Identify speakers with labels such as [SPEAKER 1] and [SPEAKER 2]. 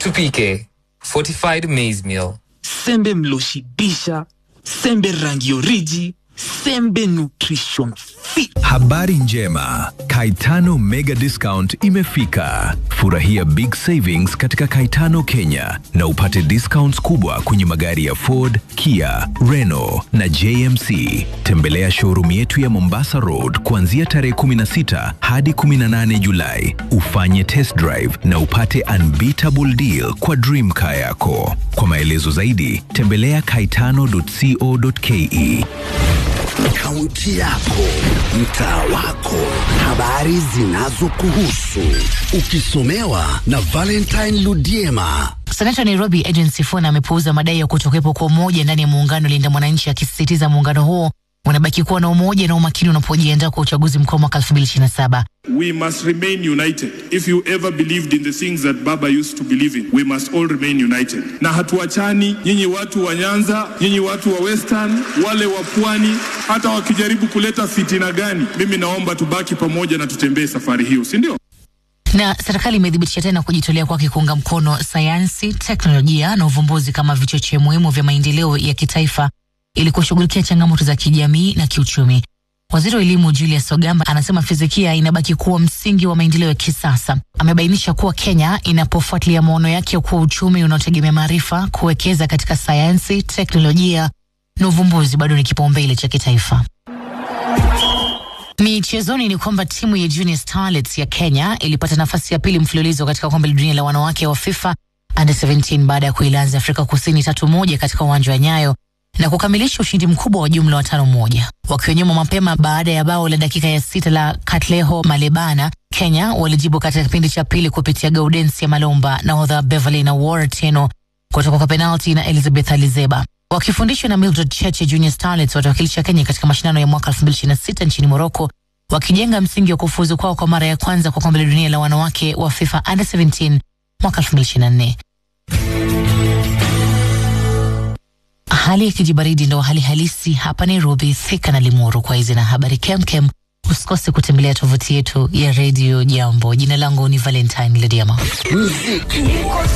[SPEAKER 1] Tupike fortified maize meal.
[SPEAKER 2] sembe mloshibisha sembe rangi oriji sembe nutrition fit
[SPEAKER 3] Habari njema, Kaitano Mega Discount imefika. Furahia big savings katika Kaitano Kenya na upate discounts kubwa kwenye magari ya Ford, Kia, Renault na JMC. Tembelea showroom yetu ya Mombasa Road kuanzia tarehe 16 hadi 18 Julai. Ufanye test drive na upate unbeatable deal kwa dream car yako. Kwa maelezo zaidi, tembelea kaitano.co.ke.
[SPEAKER 4] Kaunti yako, mtaa wako, habari zinazokuhusu, ukisomewa na Valentine Ludiema.
[SPEAKER 5] Senata wa Nairobi Edwin Sifuna amepuuza madai ya kutokuwepo kwa umoja ndani ya muungano Linda Mwananchi, akisisitiza muungano huo unabaki kuwa na umoja na umakini unapojiandaa kwa uchaguzi mkuu wa mwaka 2027.
[SPEAKER 6] We must remain united. If you ever believed in the things that Baba used to believe in, we must all remain united. Na hatuachani, nyinyi watu wa Nyanza, nyinyi watu wa Western, wale wa Pwani, hata wakijaribu kuleta fitina gani, mimi naomba tubaki pamoja na tutembee safari hiyo, si ndio?
[SPEAKER 5] Na serikali imethibitisha tena kujitolea kwake kuunga mkono sayansi, teknolojia na uvumbuzi kama vichocheo muhimu vya maendeleo ya kitaifa ili kushughulikia changamoto za kijamii na kiuchumi. Waziri wa elimu Julius Ogamba anasema fizikia inabaki kuwa msingi wa maendeleo ya kisasa. Amebainisha kuwa Kenya inapofuatilia maono yake kuwa uchumi unaotegemea maarifa, kuwekeza katika sayansi, teknolojia na uvumbuzi bado ni kipaumbele cha kitaifa. Michezoni ni kwamba timu ya Junior Starlets ya Kenya ilipata nafasi ya pili mfululizo katika kombe la dunia la wanawake wa FIFA Under 17 baada ya kuilaza Afrika Kusini tatu moja katika uwanja wa Nyayo na kukamilisha ushindi mkubwa wa jumla wa tano moja. Wakiwa nyuma mapema baada ya bao la dakika ya sita la Katleho Malebana, Kenya walijibu katika kipindi cha pili kupitia Gaudensia Malomba, nahodha Beverly na Ward Teno kutoka kwa penalti na Elizabeth Alizeba. Wakifundishwa na Mildred Cheche, Junior Starlets watawakilisha Kenya katika mashindano ya mwaka 2026 nchini Morocco, wakijenga msingi wa kufuzu kwao kwa mara ya kwanza kwa kombe la dunia la wanawake wa FIFA Under 17 mwaka 2024. Hali ya kijibaridi ndo hali halisi hapa Nairobi, Thika na Limuru. Kwa hizi na habari kemkem, usikose kutembelea tovuti yetu ya redio Jambo. Jina langu ni Valentine Lediama.
[SPEAKER 4] Muziki